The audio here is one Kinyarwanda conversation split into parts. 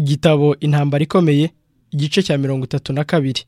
igitabo intambara ikomeye igice cya mirongo itatu na kabiri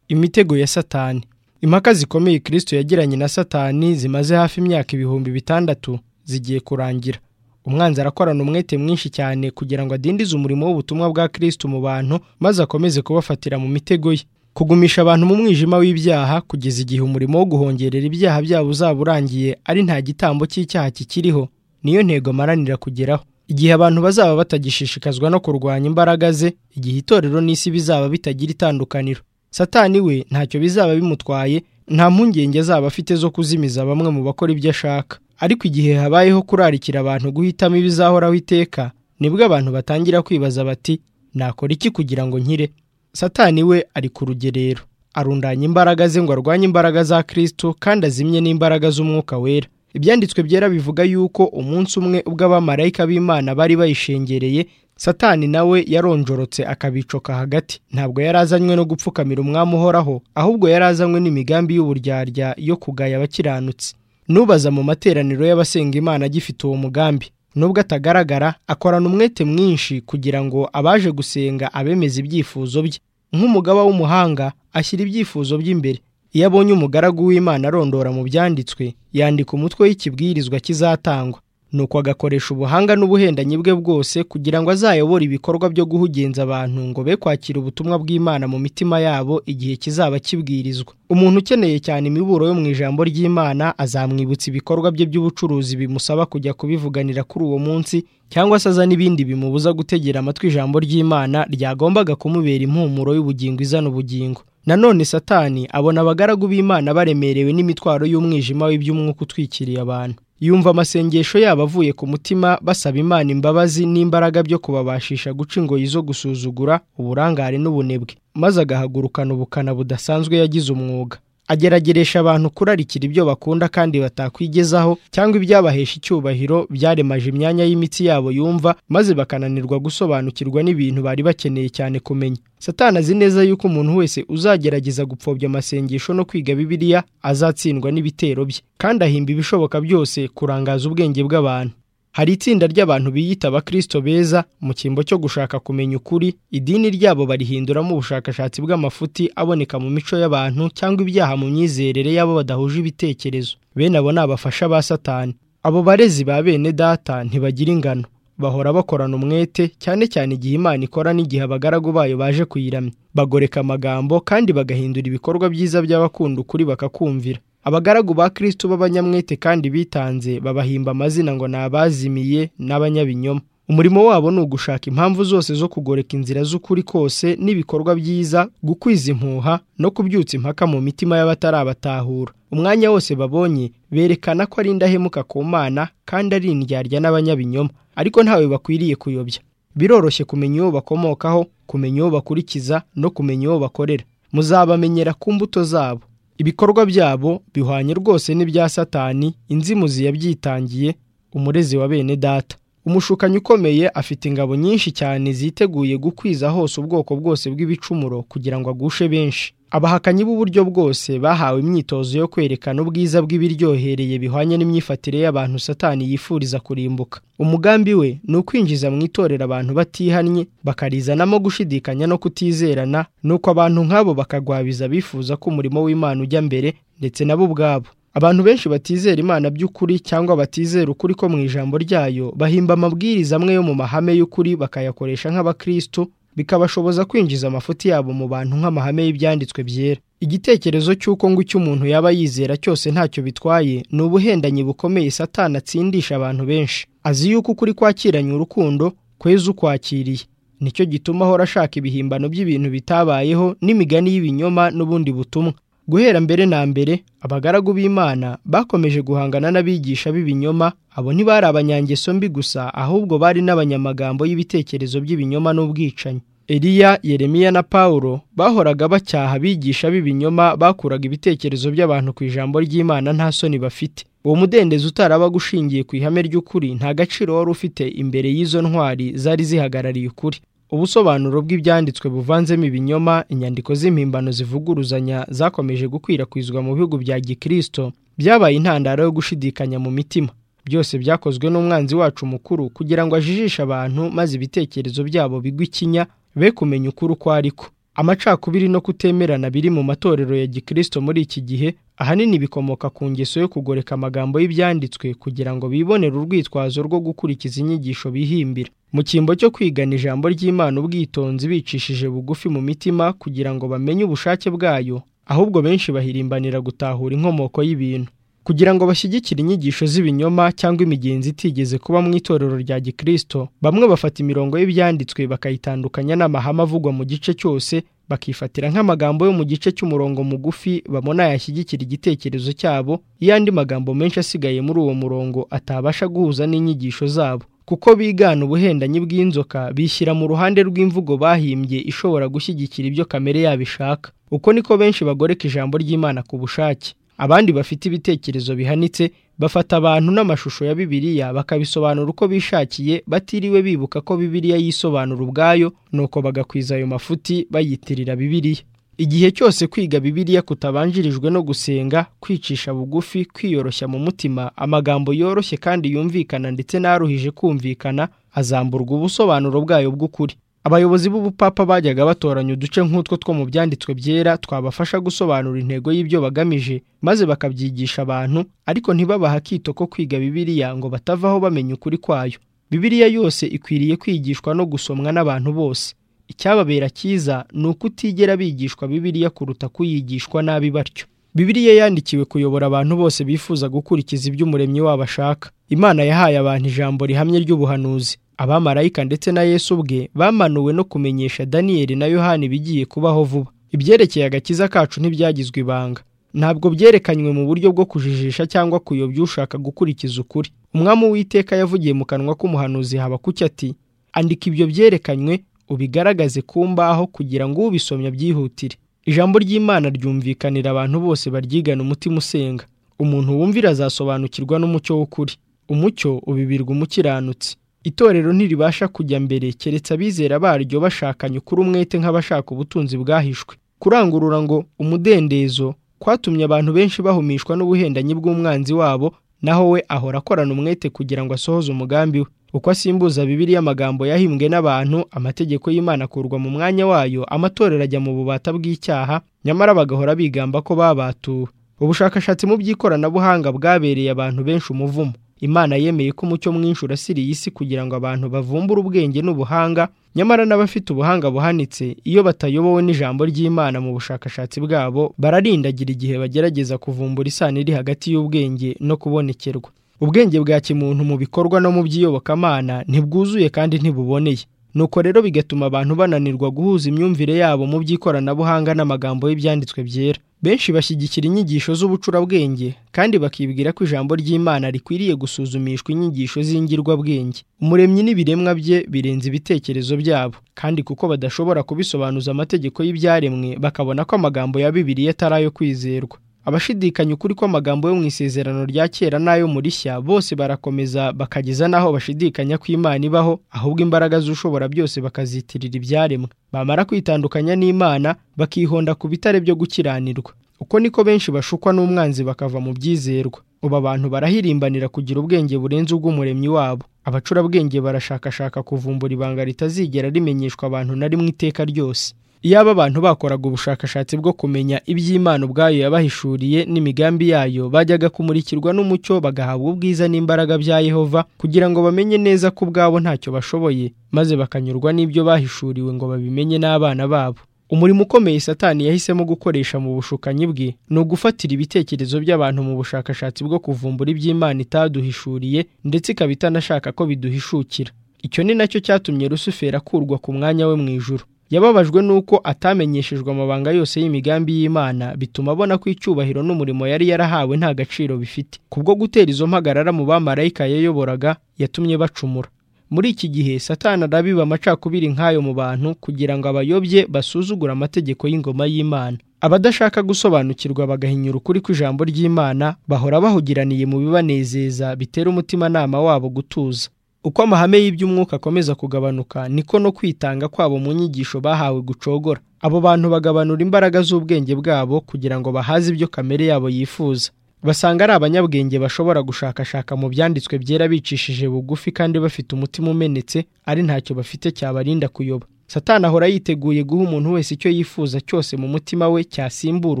imitego ya satani impaka zikomeye kirisito yagiranye na satani zimaze hafi imyaka ibihumbi bitandatu zigiye kurangira umwanzi arakorana umwete mwinshi cyane kugira ngo adindize umurimo w'ubutumwa bwa kirisito mu bantu maze akomeze kubafatira mu mitego ye kugumisha abantu mu mwijima w'ibyaha kugeza igihe umurimo wo guhongerera ibyaha byabo uzaba urangiye ari nta gitambo cy'icyaha kikiriho niyo ntego amaranira kugeraho igihe abantu bazaba batagishishikazwa no kurwanya imbaraga ze igihe itorero n'isi bizaba bitagira itandukaniro satani we ntacyo bizaba bimutwaye nta mpungenge azaba afite zo kuzimiza bamwe mu bakora ibyo ashaka ariko igihe habayeho kurarikira abantu guhitamo ibizahoraho iteka nibwo abantu batangira kwibaza bati nakora iki kugira ngo nkire satani we ari ku rugerero arundanya imbaraga ze ngo arwanye imbaraga za kirisito kandi azimye n'imbaraga z'umwuka wera ibyanditswe byera bivuga yuko umunsi umwe ubwo abamarayika b'imana bari bayishengereye satani nawe yaronjorotse akabicoka hagati ntabwo yari azanywe no gupfukamira umwami uhoraho ahubwo yari azanywe n'imigambi y'uburyarya yo kugaya abakiranutsi nubaza mu materaniro y'abasenga imana agifite uwo mugambi nubwo atagaragara akorana umwete mwinshi kugira ngo abaje gusenga abemeze ibyifuzo bye nk'umugaba w'umuhanga ashyira ibyifuzo by'imbere iyo abonye umugaragu w'imana arondora mu byanditswe yandika umutwe w'ikibwirizwa kizatangwa nuko agakoresha ubuhanga n'ubuhendanyi bwe bwose kugira ngo azayobore ibikorwa byo guhugenza abantu ngo be kwakira ubutumwa bw'imana mu mitima yabo igihe kizaba kibwirizwa umuntu ukeneye cyane imiburo yo mu ijambo ry'imana azamwibutsa ibikorwa bye by'ubucuruzi bimusaba kujya kubivuganira kuri uwo munsi cyangwa se aza n'ibindi bimubuza gutegera amatwi ijambo ry'imana ryagombaga kumubera impumuro y'ubugingo izana ubugingo nanone satani abona abagaragu b'imana baremerewe n'imitwaro y'umwijima w'iby'umwuka utwikiriye abantu yumva amasengesho yabo avuye ku mutima basaba imana imbabazi n'imbaraga byo kubabashisha guca ingoyi zo gusuzugura uburangare n'ubunebwe maze agahagurukana ubukana budasanzwe yagize umwuga agerageresha abantu kurarikira ibyo bakunda kandi batakwigezaho cyangwa ibyabahesha icyubahiro byaremaje imyanya y'imitsi yabo yumva maze bakananirwa gusobanukirwa n'ibintu bari bakeneye cyane kumenya satana azi neza yuko umuntu wese uzagerageza gupfobya amasengesho no kwiga bibiliya azatsindwa n'ibitero bye kandi ahimba ibishoboka byose kurangaza ubwenge bw'abantu hari itsinda ry'abantu biyita abakirisito beza mu cyimbo cyo gushaka kumenya ukuri idini ryabo barihinduramo ubushakashatsi bw'amafuti aboneka mu mico y'abantu cyangwa ibyaha mu myizerere y'abo badahuje ibitekerezo bene abo ni abafasha ba satani abo barezi ba bene data ntibagira ingano bahora bakorana umwete cyane cyane igihe imana ikora n'igihe abagaragu bayo baje kuyiramya bagoreka amagambo kandi bagahindura ibikorwa byiza by'abakunda ukuri bakakumvira abagaragu ba kirisitu b'abanyamwete kandi bitanze babahimba amazina ngo ni abazimiye n'abanyabinyoma umurimo wabo ni ugushaka impamvu zose zo kugoreka inzira z'ukuri kose n'ibikorwa byiza gukwiza impuha no kubyutsa impaka mu mitima y'abatarabatahura umwanya wose babonye berekana ko ari indahemuka ku mana kandi ari indyarya n'abanyabinyoma ariko ntawe bakwiriye kuyobya biroroshye kumenya uwo bakomokaho kumenya uwo bakurikiza no kumenya uwo bakorera muzabamenyera ku mbuto zabo ibikorwa byabo bihwanye rwose n'ibya satani inzimuzi yabyitangiye umurezi wa bene data umushukanyi ukomeye afite ingabo nyinshi cyane ziteguye gukwiza hose ubwoko bwose bw'ibicumuro kugira ngo agushe benshi abahakanyi b'uburyo bwose bahawe imyitozo yo kwerekana ubwiza bw'ibiryohereye bihwanye n'imyifatire y'abantu satani yifuriza kurimbuka umugambi we ni ukwinjiza mu itorero abantu batihannye bakarizanamo gushidikanya no kutizerana nuko abantu nk'abo bakagwabiza bifuza ko umurimo w'imana ujya mbere ndetse nabo ubwabo abantu benshi batizera imana by'ukuri cyangwa batizera ukuri ko mu ijambo ryayo bahimba amabwiriza amwe yo mu mahame y'ukuri bakayakoresha nk'abakristo bikabashoboza kwinjiza amafuti yabo mu bantu nk'amahame y'ibyanditswe byera igitekerezo cy'uko ngo icyo umuntu yaba yizera cyose ntacyo bitwaye ni ubuhendanyi bukomeye satana atsindisha abantu benshi azi yuko ukuri kwakiranye urukundo kweza ukwakiriye nicyo gituma ahora ashaka ibihimbano by'ibintu bitabayeho n'imigani y'ibinyoma n'ubundi butumwa guhera mbere na mbere abagaragu b'imana bakomeje guhangana n'abigisha b'ibinyoma abo ntibari abanyangeso mbi gusa ahubwo bari n'abanyamagambo y'ibitekerezo by'ibinyoma n'ubwicanyi eliya yeremiya na paul bahoraga bacyaha abigisha b'ibinyoma bakuraga ibitekerezo by'abantu ku ijambo ry'imana nta soni bafite uwo mudendezo utarabaga ushingiye ku ihame ry'ukuri nta gaciro wari ufite imbere y'izo ntwari zari zihagarariye ukuri ubusobanuro bw'ibyanditswe buvanzemo ibinyoma inyandiko z'impimbano zivuguruzanya zakomeje gukwirakwizwa mu bihugu bya gikirisito byabaye intandaro yo gushidikanya mu mitima byose byakozwe n'umwanzi wacu mukuru kugira ngo ajijishe abantu maze ibitekerezo byabo bigwe ikinya be kumenya ukuri uko ariko amacakubiri no kutemerana biri mu matorero ya gikirisito muri iki gihe ahanini bikomoka ku ngeso yo kugoreka amagambo y'ibyanditswe kugira ngo bibonere urwitwazo rwo gukurikiza inyigisho bihimbira mu cyimbo cyo kwigana ijambo ry'imana ubwitonzi bicishije bugufi mu mitima kugira ngo bamenye ubushake bwayo ahubwo benshi bahirimbanira gutahura inkomoko y'ibintu kugira ngo bashyigikire inyigisho z'ibinyoma cyangwa imigenzi itigeze kuba mu itorero rya gikirisito bamwe bafata imirongo y'ibyanditswe bakayitandukanya n'amahame avugwa mu gice cyose bakifatira nk'amagambo yo mu gice cy'umurongo mugufi babona yashyigikira igitekerezo cyabo iyo andi magambo menshi asigaye muri uwo murongo atabasha guhuza n'inyigisho zabo kuko bigana ubuhendanyi bw'inzoka bishyira mu ruhande rw'imvugo bahimbye ishobora gushyigikira ibyo kamere yabo ishaka uko niko benshi bagoreka ijambo ry'imana ku bushake abandi bafite ibitekerezo bihanitse bafata abantu n'amashusho ya bibiliya bakabisobanura uko bishakiye batiriwe bibuka ko bibiliya yisobanura ubwayo nuko bagakwiza ayo mafuti bayitirira bibiliya igihe cyose kwiga bibiliya kutabanjirijwe no gusenga kwicisha bugufi kwiyoroshya mu mutima amagambo yoroshye kandi yumvikana ndetse n'aruhije kumvikana azamburwa ubusobanuro bwayo bw'ukuri abayobozi b'ubupapa bajyaga batoranya uduce nk'utwo two mu byanditswe byera twabafasha gusobanura intego y'ibyo bagamije maze bakabyigisha abantu ariko ntibabaha akito ko kwiga bibiliya ngo batavaho bamenya ukuri kwayo bibiliya yose ikwiriye kwigishwa no gusomwa n'abantu bose icyababera cyiza ni uko utigera bigishwa bibiliya kuruta kuyigishwa nabi batyo bibiliya yandikiwe kuyobora abantu bose bifuza gukurikiza ibyo umuremyi wabo ashaka imana yahaye abantu ijambo rihamye ry'ubuhanuzi abamarayika ndetse na yesu ubwe bamanuwe no kumenyesha daniyeli na yohani ibigiye kubaho vuba ibyerekeye agakiza kacu ntibyagizwe ibanga ntabwo byerekanywe mu buryo bwo kujijisha cyangwa kuyobya ushaka gukurikiza ukuri umwami w'iteka yavugiye mu kanwa k'umuhanuzi habakuki ati andika ibyo byerekanywe ubigaragaze ku mbaho kugira ngo ubisomye abyihutire ijambo ry'imana ryumvikanira abantu bose baryigana umutima usenga umuntu wumvira azasobanukirwa n'umucyo w'ukuri umucyo ubibirwa umukiranutsi itorero ntiribasha kujya mbere keretse abizera baryo bashakanye ukuri umwete nk'abashaka ubutunzi bwahishwe kurangurura ngo umudendezo kwatumye abantu benshi bahumishwa n'ubuhendanyi bw'umwanzi wabo naho we ahora akorana umwete kugira ngo asohoze umugambi we uko asimbuza bibiriya amagambo yahimbwe n'abantu amategeko y'imana akurwa mu mwanya wayo amatorero ajya mu bubata bw'icyaha nyamara bagahora bigamba ko babatuwe ubushakashatsi mu by'ikoranabuhanga bwabereye abantu benshi umuvumo imana yemeye ko umucyo mwinshi urasiriye isi kugira ngo abantu bavumbure ubwenge n'ubuhanga nyamara n'abafite ubuhanga buhanitse iyo batayobowe n'ijambo ry'imana mu bushakashatsi bwabo bararindagira igihe bagerageza kuvumbura isano iri hagati y'ubwenge no kubonekerwa ubwenge bwa kimuntu mu bikorwa no mu by'iyobokamana ntibwuzuye kandi ntibuboneye nuko rero bigatuma abantu bananirwa guhuza imyumvire yabo mu by'ikoranabuhanga n'amagambo y'ibyanditswe byera benshi bashyigikira inyigisho z'ubucurabwenge kandi bakibwira ko ijambo ry'imana rikwiriye gusuzumishwa inyigisho z'ingirwabwenge umuremyi n'ibiremwa bye birenze ibitekerezo byabo kandi kuko badashobora kubisobanuza amategeko y'ibyaremwe bakabona ko amagambo ya bibiliya atari ayo kwizerwa abashidikanya ukuri kw'amagambo yo mu isezerano rya kera n'ayo mu rishya bose barakomeza bakageza n'aho bashidikanya ko imana ibaho ahubwo imbaraga z'ushobora byose bakazitirira ibyaremwe bamara kwitandukanya n'imana bakihonda ku bitare byo gukiranirwa uko niko benshi bashukwa n'umwanzi bakava mu byizerwa ubu abantu barahirimbanira kugira ubwenge burenze ubw'umuremyi wabo abacurabwenge barashakashaka kuvumbura ibanga ritazigera rimenyeshwa abantu na rimwe iteka ryose iyaba abantu bakoraga ubushakashatsi bwo kumenya iby'imana ubwayo yabahishuriye n'imigambi yayo bajyaga kumurikirwa n'umucyo bagahabwa ubwiza n'imbaraga bya yehova kugira ngo bamenye neza ko ubwabo ntacyo bashoboye maze bakanyurwa n'ibyo bahishuriwe ngo babimenye n'abana babo umurimo ukomeye satani yahisemo gukoresha mu bushukanyi bwe ni ugufatira ibitekerezo by'abantu mu bushakashatsi bwo kuvumbura iby'imana itaduhishuriye ndetse ikaba itanashaka ko biduhishukira icyo ni nacyo cyatumye rusufera akurwa ku mwanya we mu ijuru yababajwe n'uko atamenyeshejwe amabanga yose y'imigambi y'imana bituma abona ko icyubahiro n'umurimo yari yarahawe nta gaciro bifite kubwo gutera izo mpagarara mu bamarayika yayoboraga yatumye bacumura muri iki gihe satana arabiba amacakubiri nk'ayo mu bantu kugira ngo abayobye basuzugure amategeko y'ingoma y'imana abadashaka gusobanukirwa bagahinyura ukuri kw'ijambo ry'imana bahora bahugiraniye mu bibanezeza bitera umutimanama wabo gutuza uko amahame y'iby'umwuka akomeza kugabanuka niko no kwitanga kwabo mu nyigisho bahawe gucogora abo bantu bagabanura imbaraga z'ubwenge bwabo kugira ngo bahaze ibyo kamere yabo yifuza basanga ari abanyabwenge bashobora gushakashaka mu byanditswe byera bicishije bugufi kandi bafite umutima umenetse ari ntacyo bafite cyabarinda kuyoba satani ahora yiteguye guha umuntu wese icyo yifuza cyose mu mutima we cyasimbura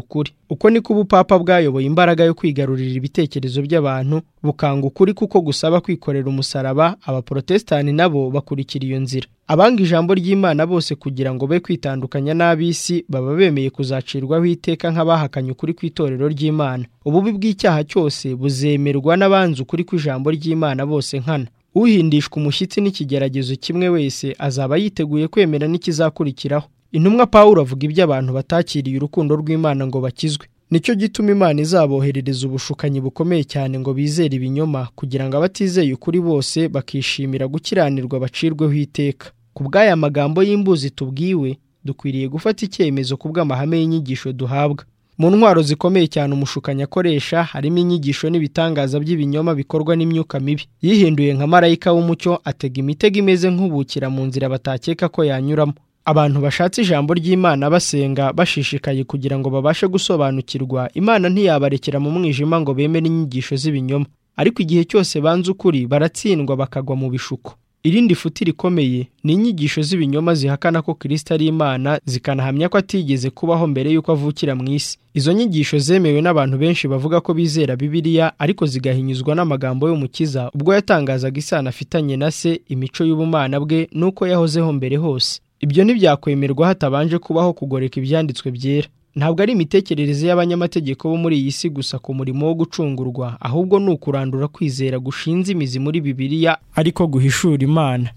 ukuri uko niko ubupapa bwayoboye imbaraga yo kwigarurira ibitekerezo by'abantu bukanga ukuri kuko gusaba kwikorera umusaraba abaporotesitanti nabo bakurikira iyo nzira abanga ijambo ry'imana bose kugira ngo be kwitandukanya n'ab'isi baba bemeye kuzacirwaho iteka nk'abahakanye ukuri kw'itorero ry'imana ububi bw'icyaha cyose buzemerwa n'abanzi ukuri kw'ijambo ry'imana bose nkana uhindishwa umushyitsi n'ikigeragezo kimwe wese azaba yiteguye kwemera n'ikizakurikiraho intumwa paul avuga ibyo abantu batakiriye urukundo rw'imana ngo bakizwe nicyo gituma imana izaboherereza ubushukanyi bukomeye cyane ngo bizere ibinyoma kugira ngo abatizeye ukuri bose bakishimira gukiranirwa bacirweho iteka ku bw'aya magambo y'imbuzi tubwiwe dukwiriye gufata icyemezo ku bw'amahame y'inyigisho duhabwa mu ntwaro zikomeye cyane umushukanyi akoresha harimo inyigisho n'ibitangaza by'ibinyoma bikorwa n'imyuka mibi yihinduye nka marayika w'umucyo atega imitego imeze nk'ubukira mu nzira batakeka ko yanyuramo abantu bashatse ijambo ry'imana basenga bashishikaye kugira ngo babashe gusobanukirwa imana ntiyabarekera mu mwijima ngo bemere inyigisho z'ibinyoma ariko igihe cyose banze ukuri baratsindwa bakagwa mu bishuko irindi futi rikomeye ni inyigisho z'ibinyoma zihakana ko kirisita ari imana zikanahamya ko atigeze kubaho mbere y'uko avukira mu isi izo nyigisho zemewe n'abantu benshi bavuga ko bizera bibiliya ariko zigahinyuzwa n'amagambo y'umukiza ubwo yatangazaga isano afitanye na se imico y'ubumana bwe n'uko yahozeho mbere hose ibyo ntibyakwemerwa hatabanje kubaho kugoreka ibyanditswe byera ntabwo ari imitekerereze y'abanyamategeko bo muri iyi si gusa ku murimo wo gucungurwa ahubwo ni ukurandura kwizera gushinze imizi muri bibiliya ariko guhishura imana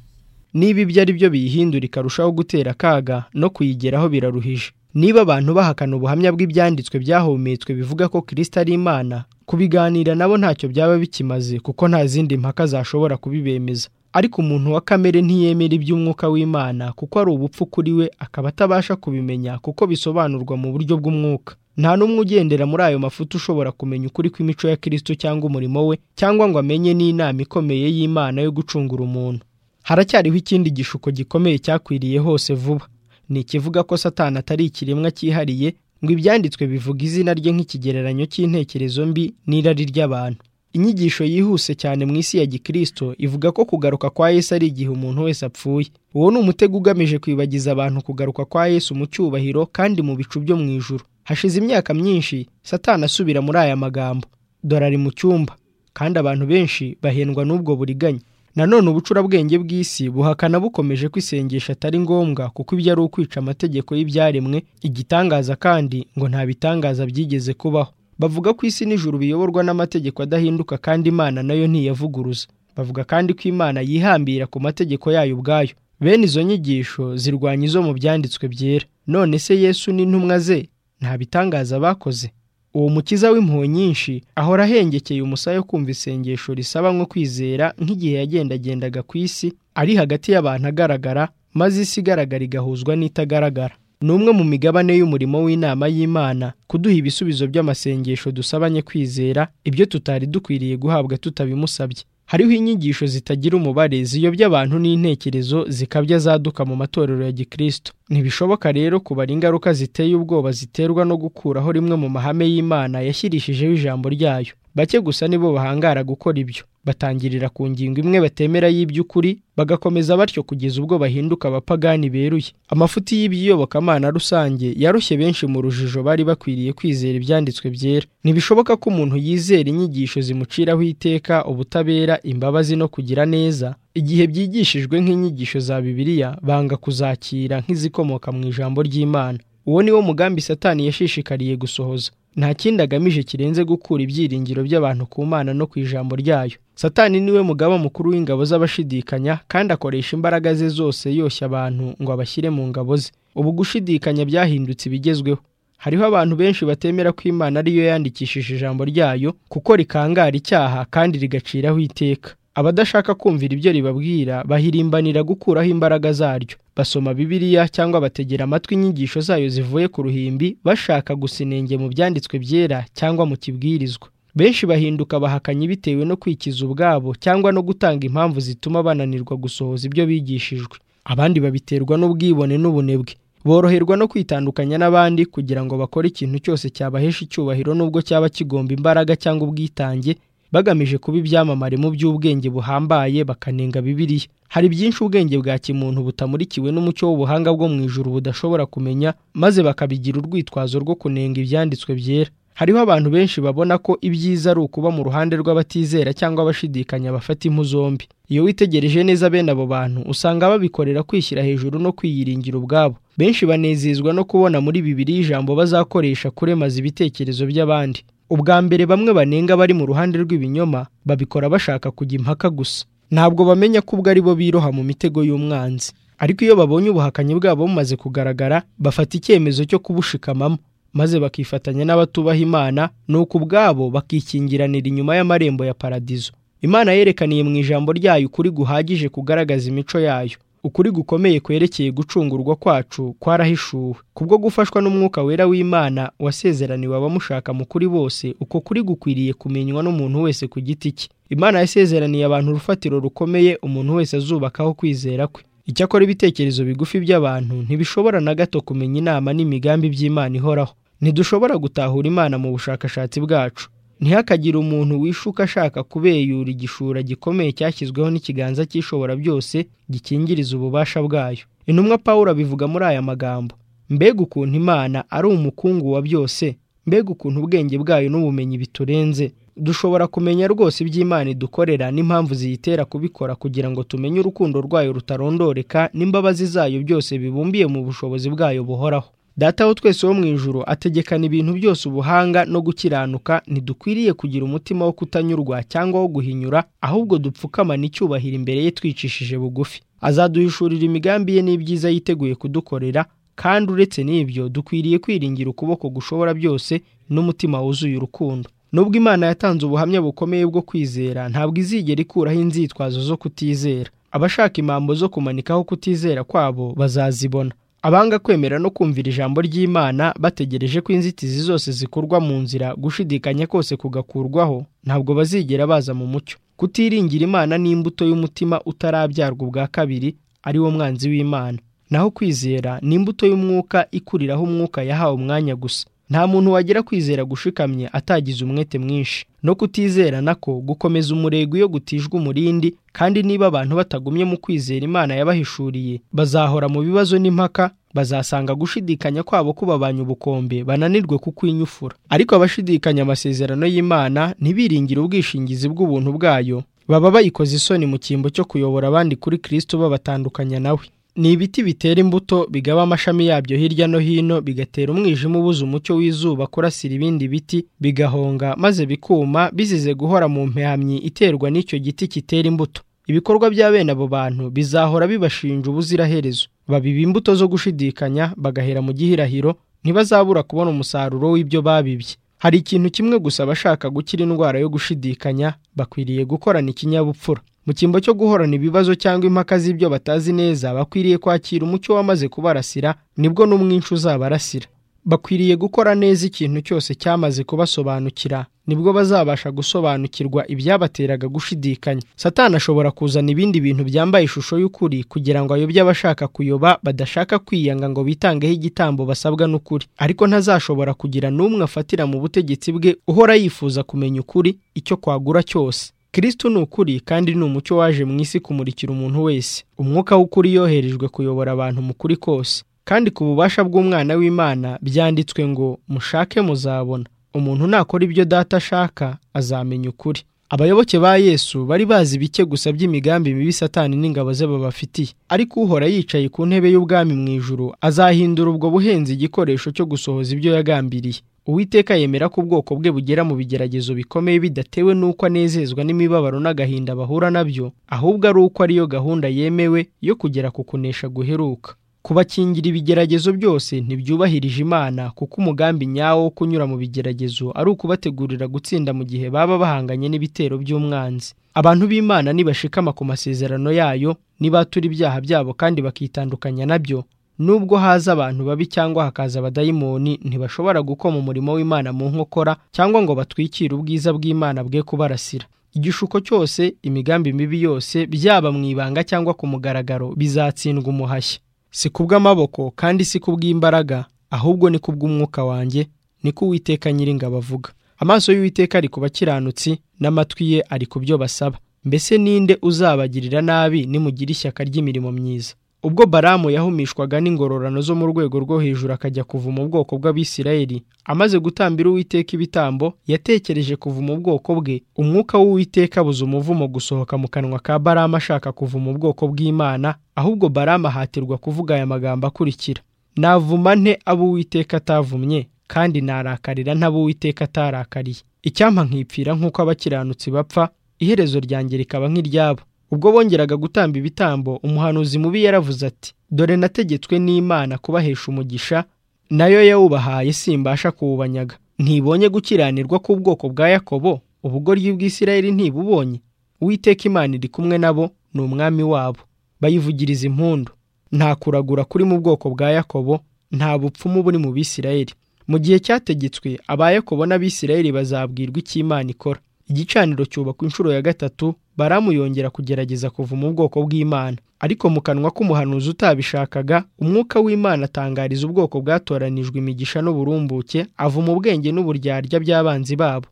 niba ibyo ari byo biyihindura ikarushaho gutera akaga no kuyigeraho biraruhije niba abantu bahakana ubuhamya bw'ibyanditswe byahumetswe bivuga ko kirisita ari imana kubiganira nabo ntacyo byaba bikimaze kuko nta zindi mpaka zashobora kubibemeza ariko umuntu wa kamere ntiyemera iby'umwuka w'imana kuko ari ubupfu kuri we akaba atabasha kubimenya kuko bisobanurwa mu buryo bw'umwuka nta n'umwe ugendera muri ayo mafuti ushobora kumenya ukuri kw'imico ya kirisito cyangwa umurimo we cyangwa ngo amenye n'inama ikomeye y'imana yo gucungura umuntu haracyariho ikindi gishuko gikomeye cyakwiriye hose vuba ni ikivuga ko satani atari ikiremwa cyihariye ngo ibyanditswe bivuga izina rye nk'ikigereranyo cy'intekerezo mbi n'irari ry'abantu inyigisho yihuse cyane mu isi ya gikristo ivuga ko kugaruka kwa yesu ari igihe umuntu wese apfuye uwo ni umutego ugamije kwibagiza abantu kugaruka kwa yesu mu cyubahiro kandi mu bicu byo mu ijuru hashize imyaka myinshi satani asubira muri aya magambo dore ari mu cyumba kandi abantu benshi bahendwa n'ubwo buriganya nanone ubucurabwenge bw'isi buhakana bukomeje ko isengesho atari ngombwa kuko ibyo ari ukwica amategeko y'ibyaremwe igitangaza kandi ngo nta bitangaza byigeze kubaho bavuga ko isi n'ijuru biyoborwa n'amategeko adahinduka kandi imana nayo ntiyavuguruza bavuga kandi ko imana yihambira ku mategeko yayo ubwayo bene izo nyigisho zirwanya izo mu byanditswe byera none se yesu n'intumwa ze nta bitangaza bakoze uwo mukiza w'impuhwe nyinshi ahora ahengekeye umusaya wo kumva isengesho risaba nko kwizera nk'igihe yagendagendaga ku isi ari hagati y'abantu agaragara maze isi igaragara igahuzwa n'itagaragara ni umwe mu migabane y'umurimo w'inama y'imana kuduha ibisubizo by'amasengesho dusabanye kwizera ibyo tutari dukwiriye guhabwa tutabimusabye hariho inyigisho zitagira umubare ziyobya abantu n'intekerezo zikabya zaduka mu matorero ya gikristo ntibishoboka rero kubara ingaruka ziteye ubwoba ziterwa no gukuraho rimwe mu mahame y'imana yashyirishijeho ijambo ryayo bake gusa nibo bahangara gukora ibyo batangirira ku ngingo imwe batemera y'iby'ukuri bagakomeza batyo kugeza ubwo bahinduka abapagani beruye amafuti y'ibiyobokamana rusange yarushye benshi mu rujijo bari bakwiriye kwizera ibyanditswe byera ntibishoboka ko umuntu yizera inyigisho zimuciraho iteka ubutabera imbabazi no kugira neza igihe byigishijwe nk'inyigisho za bibiliya banga kuzakira nk'izikomoka mu ijambo ry'imana uwo ni wo mugambi satani yashishikariye gusohoza nta kindi agamije kirenze gukura ibyiringiro by'abantu ku mana no ku ijambo ryayo satani niwe mugaba mukuru w'ingabo z'abashidikanya kandi akoresha imbaraga ze zose yoshya abantu ngo abashyire mu ngabo ze ubu gushidikanya byahindutse ibigezweho hariho abantu benshi batemera ko imana ariyo yandikishije ijambo ryayo kuko rikangara icyaha kandi rigaciraho iteka abadashaka kumvira ibyo ribabwira bahirimbanira gukuraho imbaraga zaryo basoma bibiliya cyangwa bategera amatwi inyigisho zayo zivuye ku ruhimbi bashaka gusinenge mu byanditswe byera cyangwa mu kibwirizwa benshi bahinduka bahakanyi bitewe no kwikiza ubwabo cyangwa no gutanga impamvu zituma bananirwa gusohoza ibyo bigishijwe abandi babiterwa n'ubwibone n'ubunebwe boroherwa no kwitandukanya n'abandi kugira ngo bakore ikintu cyose cyabahesha icyubahiro n'ubwo cyaba kigomba imbaraga cyangwa ubwitange bagamije kuba ibyamamare mu by'ubwenge buhambaye bakanenga bibiliya hari byinshi ubwenge bwa kimuntu butamurikiwe n'umucyo w'ubuhanga bwo mu ijuru budashobora kumenya maze bakabigira urwitwazo rwo kunenga ibyanditswe byera hariho abantu benshi babona ko ibyiza ari ukuba mu ruhande rw'abatizera cyangwa abashidikanya bafata impu zombi iyo witegereje neza bene abo bantu usanga babikorera kwishyira hejuru no kwiyiringira ubwabo benshi banezezwa no kubona muri bibiliya ijambo bazakoresha kuremaza ibitekerezo by'abandi ubwa mbere bamwe banenga bari mu ruhande rw'ibinyoma babikora bashaka kujya impaka gusa ntabwo bamenya ko ubwo ari bo biroha mu mitego y'umwanzi ariko iyo babonye ubuhakanyi bwabo bumaze kugaragara bafata icyemezo cyo kubushikamamo maze bakifatanya n'abatubaha imana nuko ubwabo bakikingiranira inyuma y'amarembo ya paradizo imana yerekaniye mu ijambo ryayo ukuri guhagije kugaragaza imico yayo ukuri gukomeye kwerekeye gucungurwa kwacu kwarahishuwe kubwo gufashwa n'umwuka wera w'imana wasezeraniwe abamushaka mu kuri bose uko kuri gukwiriye kumenywa n'umuntu wese ku giti cye imana yasezeraniye abantu urufatiro rukomeye umuntu wese azubakaho kwizera kwe icyakora ibitekerezo bigufi by'abantu ntibishobora na gato kumenya inama n'imigambi by'imana ihoraho ntidushobora gutahura imana mu bushakashatsi bwacu ntihakagire umuntu wishuka ashaka kubeyura igishura gikomeye cyashyizweho n'ikiganza cy'ishobora byose gikingiriza ububasha bwayo intumwa paul abivuga muri aya magambo mbega ukuntu imana ari umukungu wa byose mbega ukuntu ubwenge bwayo n'ubumenyi biturenze dushobora kumenya rwose iby'imana idukorera n'impamvu ziyitera kubikora kugira ngo tumenye urukundo rwayo rutarondoreka n'imbabazi zayo byose bibumbiye mu bushobozi bwayo buhoraho data wo twese wo mu ijoro ategekana ibintu byose ubuhanga no gukiranuka ntidukwiriye kugira umutima wo kutanyurwa cyangwa wo guhinyura ahubwo dupfukamana icyubahiro imbere ye twicishije bugufi azaduhishurira imigambi ye n'ibyiza yiteguye kudukorera kandi uretse n'ibyo dukwiriye kwiringira ukuboko gushobora byose n'umutima wuzuye urukundo nubwo imana yatanze ubuhamya bukomeye bwo kwizera ntabwo izigera ikuraho inzitwazo zo kutizera abashaka impambo zo kumanikaho kutizera kwabo bazazibona abanga kwemera no kumvira ijambo ry'imana bategereje ko inzitizi zose zikorwa mu nzira gushidikanya kose kugakurwaho ntabwo bazigera baza mu mucyo kutiringira imana n'imbuto y'umutima utarabyarwa ubwa kabiri ari wo mwanzi w'imana naho kwizera ni imbuto y'umwuka ikuriraho umwuka yahawe umwanya gusa nta muntu wagira kwizera gushikamye atagize umwete mwinshi no kutizera nako gukomeza umurego iyo gutijwe umurindi kandi niba abantu batagumye mu kwizera imana yabahishuriye bazahora mu bibazo n'impaka bazasanga gushidikanya kwabo kubabanya ubukombe bananirwe kukwinyufura ariko abashidikanya amasezerano y'imana ntibiringire ubwishingizi bw'ubuntu bwayo baba bayikoze isoni mu cyimbo cyo kuyobora abandi kuri kirisito babatandukanya nawe ni ibiti bitera imbuto bigaba amashami yabyo hirya no hino bigatera umwijima ubuze umucyo w'izuba kurasira ibindi biti bigahonga maze bikuma bizize guhora mu mpamyi iterwa n'icyo giti kitera imbuto ibikorwa bya bene abo bantu bizahora bibashinja ubuziraherezo babiba imbuto zo gushidikanya bagahera mu gihirahiro ntibazabura kubona umusaruro w'ibyo babibye hari ikintu kimwe gusa abashaka gukira indwara yo gushidikanya bakwiriye gukorana ikinyabupfura mu cyimbo cyo guhorana ibibazo cyangwa impaka z'ibyo batazi neza bakwiriye kwakira umucyo wamaze kubarasira nibwo n'umwinshi uzabarasira bakwiriye gukora neza ikintu cyose cyamaze kubasobanukira nibwo bazabasha gusobanukirwa ibyabateraga gushidikanya satani ashobora kuzana ibindi bintu byambaye ishusho y'ukuri kugira ngo ayobye abashaka kuyoba badashaka kwiyanga ngo bitangeho igitambo basabwa n'ukuri ariko ntazashobora kugira n'umwe afatira mu butegetsi bwe uhora yifuza kumenya ukuri icyo kwagura cyose kirisitu ni ukuri kandi ni umucyo waje mu isi kumurikira umuntu wese umwuka w'ukuri yoherejwe kuyobora abantu mu kuri kose kandi ku bubasha bw'umwana w'imana byanditswe ngo mushake muzabona umuntu nakora ibyo data ashaka azamenya ukuri abayoboke ba yesu bari bazi bike gusa by'imigambi mibi satani n'ingabo ze babafitiye ariko uhora yicaye ku ntebe y'ubwami mu ijuru azahindura ubwo buhenzi igikoresho cyo gusohoza ibyo yagambiriye uwiteka yemera ko ubwoko bwe bugera mu bigeragezo bikomeye bidatewe n'uko anezezwa n'imibabaro n'agahinda bahura nabyo ahubwo ari uko ariyo gahunda yemewe yo kugera ku kunesha guheruka kubakingira ibigeragezo byose ntibyubahirije imana kuko umugambi nyawo wo kunyura mu bigeragezo ari ukubategurira gutsinda mu gihe baba bahanganye n'ibitero by'umwanzi abantu b'imana nibashikama ku masezerano yayo nibatura ibyaha byabo kandi bakitandukanya nabyo nubwo haza abantu babi cyangwa hakaza abadayimoni ntibashobora gukoma umurimo w'imana mu nkokora cyangwa ngo batwikire ubwiza bw'imana bwe kubarasira igishuko cyose imigambi mibi yose byaba mu ibanga cyangwa ku mugaragaro bizatsindwa umuhashya si kubw'amaboko kandi si kubw'imbaraga ahubwo ni kubw'umwuka wanjye niko uwiteka nyiringabo avuga amaso y'uwiteka ari ku bakiranutsi n'amatwi ye ari ku byo basaba mbese ninde uzabagirira nabi nimugira ishyaka ry'imirimo myiza ubwo baramu yahumishwaga n'ingororano zo mu rwego rwo hejuru akajya kuva mu bwoko bw'abisirayeli amaze gutambira uwiteka ibitambo yatekereje kuva mu bwoko bwe umwuka w'uwiteka abuze umuvumo gusohoka mu kanwa ka baramu ashaka kuva mu bwoko bw'imana ahubwo baramu ahatirwa kuvuga aya magambo akurikira navuma nte abo uwiteka atavumye kandi narakarira ntabo uwiteka atarakariye icyampa nkipfira nk'uko abakiranutsi bapfa iherezo ryanjye rikaba nk'iryabo ubwo bongeraga gutamba ibitambo umuhanuzi mubi yaravuze ati dore nategetswe n'imana kubahesha umugisha nayo yawubahaye simbasha kuwubanyaga ntibonye gukiranirwa k'ubwoko bwa yakobo ubugoryi bw'isirayeli ntibubonye uwiteka imana iri kumwe nabo ni umwami wabo bayivugiriza impundu nta kuragura kuri mu bwoko bwa yakobo nta bupfumu buri mu bisirayeli mu gihe cyategetswe aba yakobo n'abisirayeli bazabwirwa icyo imana ikora igicaniro cyubakwa inshuro ya gatatu baramuyongera kugerageza kuva mu bwoko bw'imana ariko mu kanwa k'umuhanuzi utabishakaga umwuka w'imana atangariza ubwoko bwatoranijwe imigisha n'uburumbuke ava mu bwenge n'uburyarya by'abanzi babo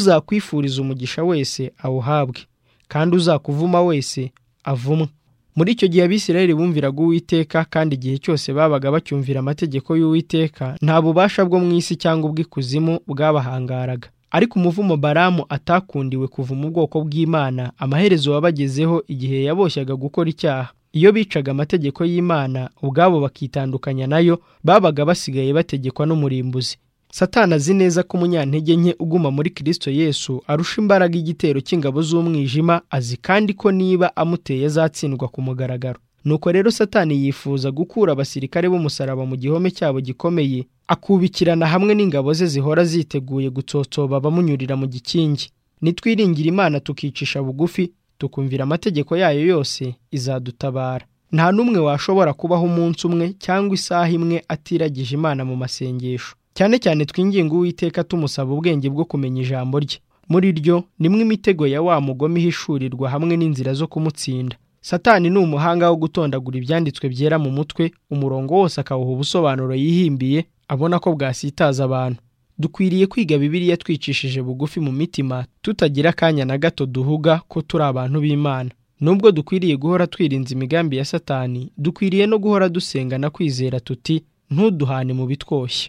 uzakwifuriza umugisha wese awuhabwe kandi uzakuvuma wese avumwe muri icyo gihe abisirayeli bumviraga uwiteka kandi igihe cyose babaga bacyumvira amategeko y'uwiteka nta bubasha bwo mu isi cyangwa ubw'ikuzimu bwabahangaraga ariko umuvumo baramu atakundiwe kuva mu bwoko bw'imana amaherezo wabagezeho igihe yaboshyaga gukora icyaha iyo bicaga amategeko y'imana ubwabo bakitandukanya nayo babaga basigaye bategekwa n'umurimbuzi satana azi neza ko umunyantege nke uguma muri kirisito yesu arusha imbaraga igitero cy'ingabo z'umwijima azi kandi ko niba amuteye azatsindwa ku mugaragaro nuko rero satani yifuza gukura abasirikare b'umusaraba mu gihome cyabo gikomeye akubikirana hamwe n'ingabo ze zihora ziteguye gutsotsoba abamunyurira mu gikingi nitwiringira imana tukicisha bugufi tukumvira amategeko yayo yose izadutabara nta n'umwe washobora kubaho umunsi umwe cyangwa isaha imwe atiragije imana mu masengesho cyane cyane twinginga uwiteka tumusaba ubwenge bwo kumenya ijambo rye muri ryo nimwe imitego ya wa mugome ihishurirwa hamwe n'inzira zo kumutsinda satani ni umuhanga wo gutondagura ibyanditswe byera mu mutwe umurongo wose akawuha ubusobanuro yihimbiye abona ko bwasitaza abantu dukwiriye kwiga bibiliya twicishije bugufi mu mitima tutagira akanya na gato duhuga ko turi abantu b'imana nubwo dukwiriye guhora twirinze imigambi ya satani dukwiriye no guhora dusenga na kwizera tuti ntuduhane mu bitwoshye